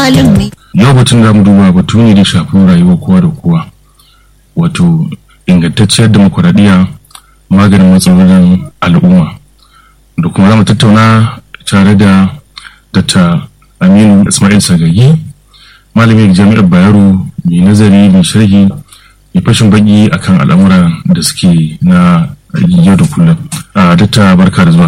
malami yau batun da mu duba batu ne da shafin rayuwar kowa da kowa wato ingantacciyar demokuraɗiyya maganin matsalolin al'umma da kuma za mu tattauna tare da dr aminu ismail sagagi malamin jami'ar bayero mai nazari mai sharhi mai fashin baki akan al'amura da suke na yau da kullum a dr barka da zuwa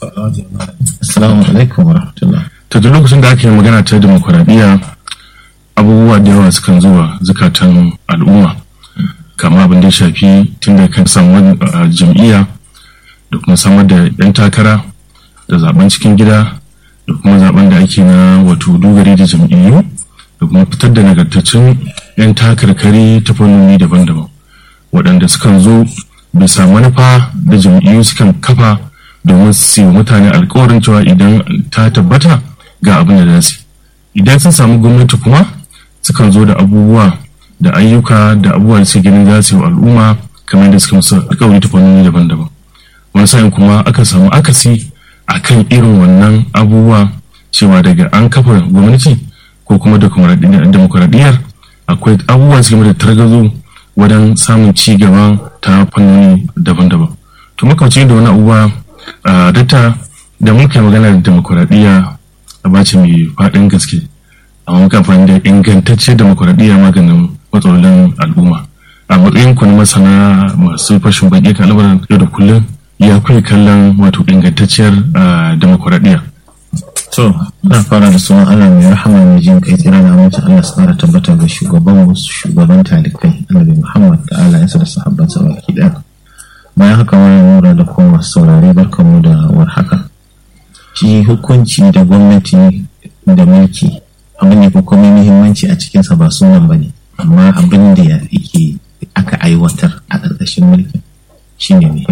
Assalamu alaikum wa rahmatullah. ta duk lokacin da aka yi magana ta demokuraɗiyya abubuwa da yawa sukan zuwa zukatan al'umma kama abin da ya shafi tun da kan samu jam'iyya da kuma samar da 'yan takara da zaben cikin gida da kuma zaben da ake na wato dogari da jam'iyyu da kuma fitar da nagartaccen 'yan takarkari ta fannoni daban-daban waɗanda sukan zo bisa manufa da jam'iyyu sukan kafa domin su yi mutane alkawarin cewa idan ta tabbata ga abin da za idan sun samu gwamnati kuma sukan zo da abubuwa da ayyuka da abubuwa da suke ganin za su yi al'umma kamar da suka musu alkawari ta fannoni daban-daban wani sa'in kuma aka samu akasi a kan irin wannan abubuwa cewa daga an kafa gwamnati ko kuma demokuraɗiyyar akwai abubuwa suke da targazo wajen samun ci gaba ta fannoni daban-daban to makamci da wani abubuwa a data da muka yi magana da demokuraɗiyya a bace mai faɗin gaske amma muka amfani da ingantacce demokuraɗiyya maganin matsalolin al'umma a matsayin ku na masana masu fashin baki kan al'amuran yau da kullum ya kuwa kallon wato ingantacciyar demokuraɗiyya. To, na fara da sunan Allah mai rahama mai jin kai tsira na mutu Allah su ƙara tabbata ga shugaban wasu shugaban talikai Annabi Muhammad da Allah ya da sahabban sa baki ɗaya. Bayan haka wani nura da kuma masu saurare barkamu da warhaka. Shi hukunci da gwamnati da mulki abin ne kuma muhimmanci a cikinsa ba sunan ba ne amma abin da yake aka aiwatar a ƙarƙashin mulkin shine muhimmanci.